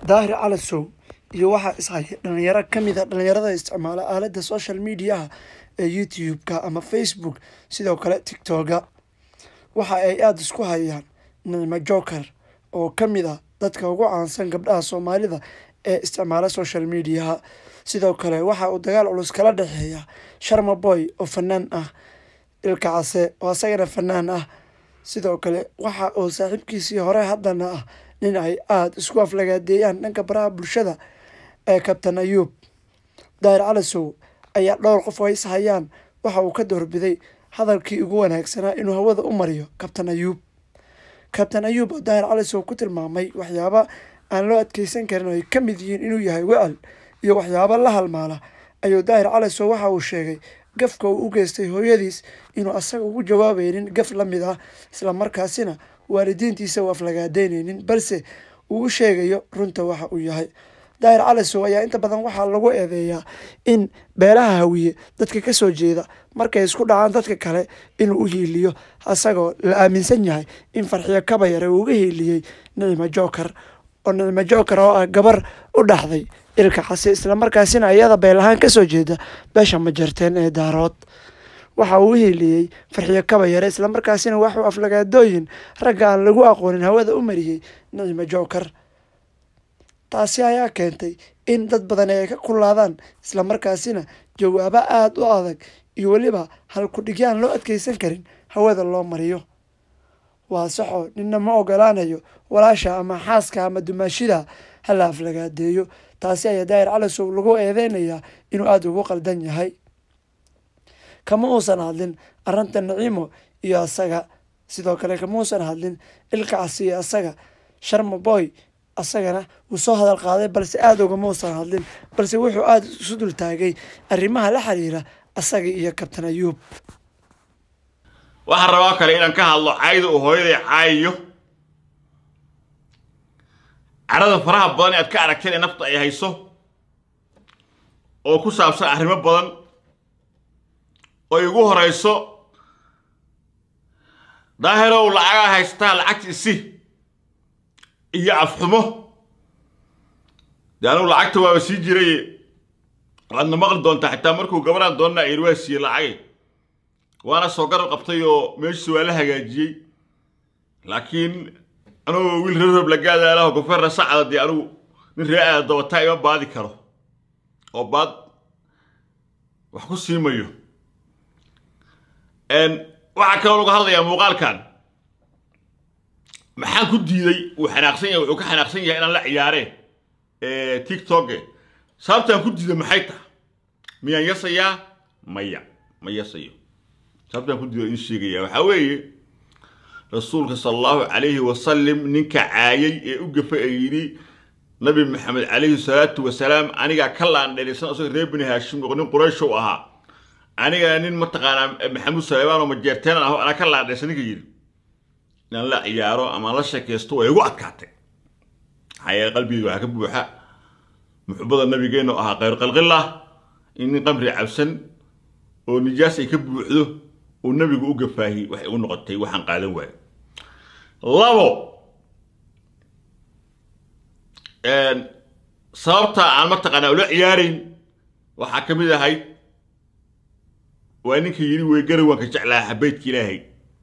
daahir calasow iyo waxaa ishaya dhalinyaro ka mid a dhalinyarada isticmaala aaladda social mediaha ee youtube-ka ama facebook sidoo kale tictoga waxa ay aada isku hayaan nicmo joker oo ka mid a dadka ugu caansan gabdhaha soomaalida ee isticmaala social mediaha sidoo kale waxa uu dagaal culus kala dhexeeya sharma boy oo fanaan ah ilka case oo asagana fanaan ah sidoo kale waxa uu saaxiibkiisii hore haddana ah nin ay aada isku aflagaadeeyaan dhanka baraha bulshada ee kabtan ayuub daahir calasow ayaa dhowr qof oo is hayaan waxa uu ka doorbiday hadalkii ugu wanaagsanaa inuu hawada u mariyo kabtan ayuub kabtan ayuub oo daahir calasow ku tilmaamay waxyaaba aan loo adkeysan karin oo ay ka mid yihiin inuu yahay wacal iyo waxyaabo la halmaala ayuu daahir calasow waxa uu sheegay gafka uu u geystay hooyadiis inuu asaga ugu jawaabaynin gaf la mid ah islamarkaasina waalidiintiisa u aflagaadeyneynin balse uu u sheegayo runta waxa uu yahay daahir calasow ayaa inta badan waxaa lagu eedeeyaa in beelaha hawiye dadka kasoo jeeda markay isku dhacaan dadka kale inuu u hiiliyo asagoo la aaminsan yahay in farxiyo kabayare uu uga hiiliyey nicmo joker oo nicmo joker oo ah gabar u dhaxday ilka case islamarkaasina iyada beelahaan kasoo jeeda beesha majarteen ee daarood waxa uu u hiiliyey farxiyo kabayare islamarkaasina waxuu aflagaadooyin ragga aan lagu aqoonin hawada u mariyey nicmo joker taasi ayaa keentay in dad badan ay ka kulaadaan islamarkaasina jawaabo aada u adag iyo weliba halkudhigyaan loo adkeysan karin hawada loo mariyo waa saxo ninna ma ogolaanayo walaasha ama xaaska ama dumaashida hala aflagaadeeyo taasi ayaa daahir calasow lagu eedeynayaa inuu aada ugu qaldan yahay kama uusan hadlin arrinta naciimo iyo asaga sidoo kale kama uusan hadlin ilkacasi iyo asaga sharma boy asagana wuu soo hadal qaaday balse aada ugama uusan hadlin balse wuxuu aada isu dul taagay arrimaha la xiriira asaga iyo kabtan ayuub waxaan rabaa kale inaan ka hadlo cayda uu hooyaday caayiyo cadhada faraha badan ee aad ka aragteen ee nafta ay hayso oo ku saabsan arrimo badan oo ay ugu horeyso daahirow lacagaa haystaa lacagta isi iyo afxumo dee anugu lacagta waaba sii jiray waadna maqli doontaa xitaa markuu gabaraan doonnaa ir waa siiyey lacagay waana soo garab qabtay oo meeshiisa waa la hagaajiyey laakiin anugoo wiil reer roob lagaadaalaho gofeerna sacda dee anugu nin ree aada dabataa ima baadi karo oo baad wax ku siimayo waxaa kaloo lagu hadlayaa muuqaalkan maxaan ku diiday uu xanaaqsan yahay wuxuu ka xanaaqsan yahay inaan la ciyaareen tiktoke sababtaan ku diiday maxay tahay miyaan yasayaa maya ma yasayo sababtaan ku diiday in sheegaya waxaa weeye rasuulka sala allahu calayhi wasalam ninka caayay ee u gafa ee yidhi nabi maxamed calayhi salaatu wasalaam anigaa ka laandhelaysan asagoo reer bini haashim oo nin qurayshow ahaa anigaa nin mataqaanaa maxamuud saleebaan oo majeerteenan aho anaa ka laandhaysan ninka yidhi inaan la ciyaaro ama la sheekaysto way igu adkaatay maxaa yeele qalbigeyga waxaa ka buuxa muxubada nabigeennu ahaa khayr qalqillah in nin qamri cabsan oo nijaas ay ka buuxdo uu nabigu u gafaahi waxay u noqotay waxaan qaadan waayo labo sababta aan mataqaanaa ula ciyaarayn waxaa ka mid ahayd waa ninka yidhi wey garawaanka jeclaa xabaydka ilaahay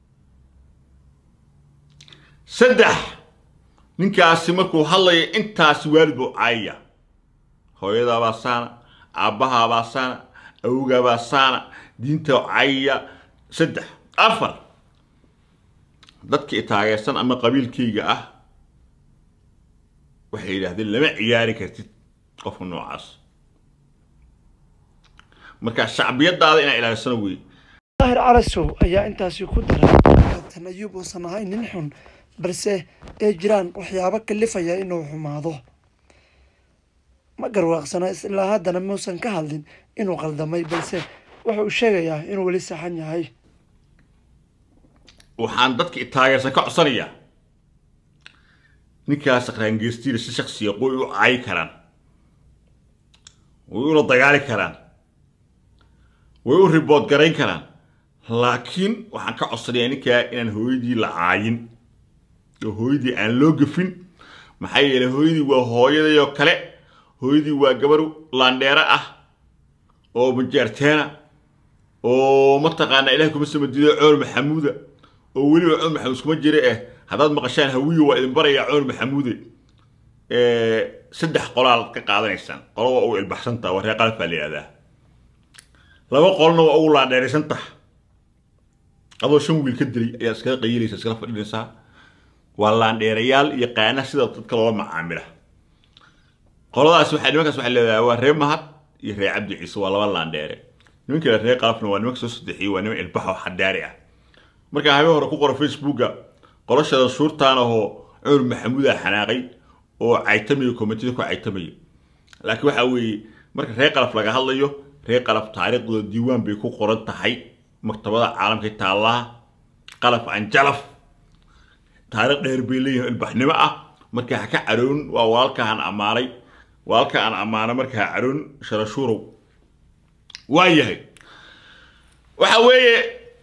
saddex ninkaasi markuu hadlaya intaasi waalid buu caayaya hooyadaabaa saana aabbahaabaa saana awgaabaa saana diinta caayaya saddex afar dadka i taageersan ama qabiilkayga ah waxay yidhaahdeen lama ciyaari kartid qofka noocaas marka shacbiyadaada inaa ilaalisano wey daahir calasow ayaa intaasi ku daray kabtan ayuub uusan ahayn nin xun balse ay jiraan waxyaabo kalifaya inuu xumaado ma garwaaqsana ilaa haddana muusan ka hadlin inuu qaldamay balse wuxuu sheegayaa inuu weli saxan yahay waxaan dadka i taageersan ka codsanayaa ninkaas raangeystiina si shaksiya way u caayi karaan way ula dagaali karaan way u ribood garayn karaan laakiin waxaan ka codsanayaa ninkaa inaan hooyadii la caayin oo hooyadii aan loo gafin maxaa yeelay hooyadii waa hooyadayoo kale hooyadii waa gabar laandheero ah oo majeerteena oo mataqaanaa ilahay kuma samadiido coor maxamuuda oo weliba coor maxamuud iskuma jira eh haddaad maqashaan hawiyo waa idin barayaa coor maxamuude saddex qolaad ka qaadanaysaan qolo waa ugu ilbaxsantaha waa reer qalab baa la yihahdaa laba qolona waa ugu laandheeraysantaha adoo shan wiil ka dilay ayaa iskaga qayilaysa iskala fadhinaysaa waa laandheerayaal iyo qaana sida dadka loola macaamila qoladaas waxaa nimankaas waxaa leedahay waa reer mahad iyo reer cabdi ciise waa laba laandheere nimanka kale reer qalafna waa nimanka soo saddexiyey waa niman ilbaxo xadaari ah markaa habeen hore ku qora facebooka qolashada shuurtaan ahoo cumar maxamuuda xanaaqay oo caytamayo komitida ku caytamayo laakiin waxaa weeye marka reer qalaf laga hadlayo reer qalaf taariikhdooda diiwaan bay ku qoran tahay maktabada caalamka taallaa qalaf anjalaf taariikh dheer bay leeyihin ilbaxnimo ah marka ha ka caroon waa walaalkaan ammaanay walaalka aan ammaano marka ha caroon sharashuurow waa yahay waxa weeye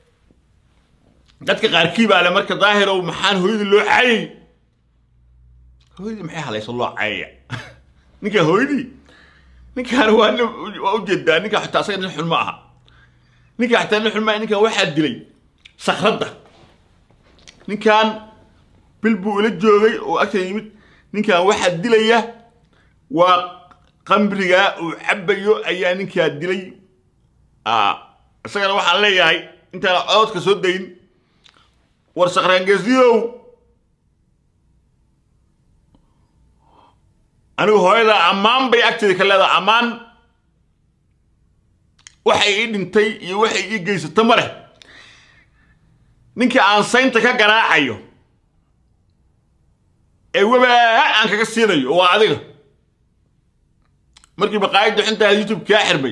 dadka qaarkii baa le marka daahirow maxaan hooyadii loo caayay hooyadii maxay halayso loo caayaya ninka hooyadii ninkaan waa waa ujeedaa ninka xataa asaga nin xun ma aha ninka xataa nin xun ma aha ninkan waxaa dilay sakradda ninkan bil buu ila joogay oo agta yimid ninkan waxaa dilaya waa qamrigaa uu cabayo ayaa ninkaa dilay isagana waxaan leeyahay intaan cododka soo dayn war sakraangeesiyow anigu hooyada ammaan bay agteeda ka leedahay ammaan waxay ii dhintay iyo waxay ii geysato ma leh ninka aan saynta ka garaacayo ee webaa aan kaga siinayo waa adiga markii baqaayaddu xintaa youtube kaa xirmay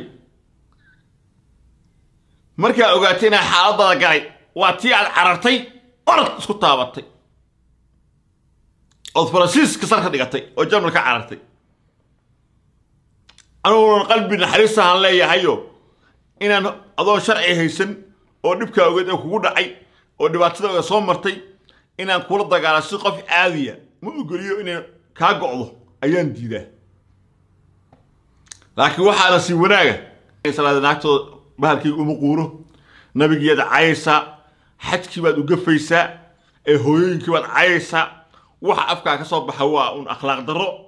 markaa ogaatay inaa xaaladada galay waa tii aad carartay orad isku taabatay ood faransiiska sarka dhigatay oo jarmal ka carartay aniguna qalbi naxariistahan leeyahayo inaan adoon sharci haysan oo dhibkaa ogeed ee kugu dhacay oo dhibaatada oga soo martay inaan kula dagaala si qof caadiya ma ogoliyo inay kaa go'do ayaan diidaa laakiin waxaana sii wanaaga salaada naagtooda bahalkayga uma quuro nabigiiad cayaysaa xajkii baad ugafaysaa ee hooyooyinkii baad cayaysaa waxa afkaa ka soo baxa waa un akhlaaq darro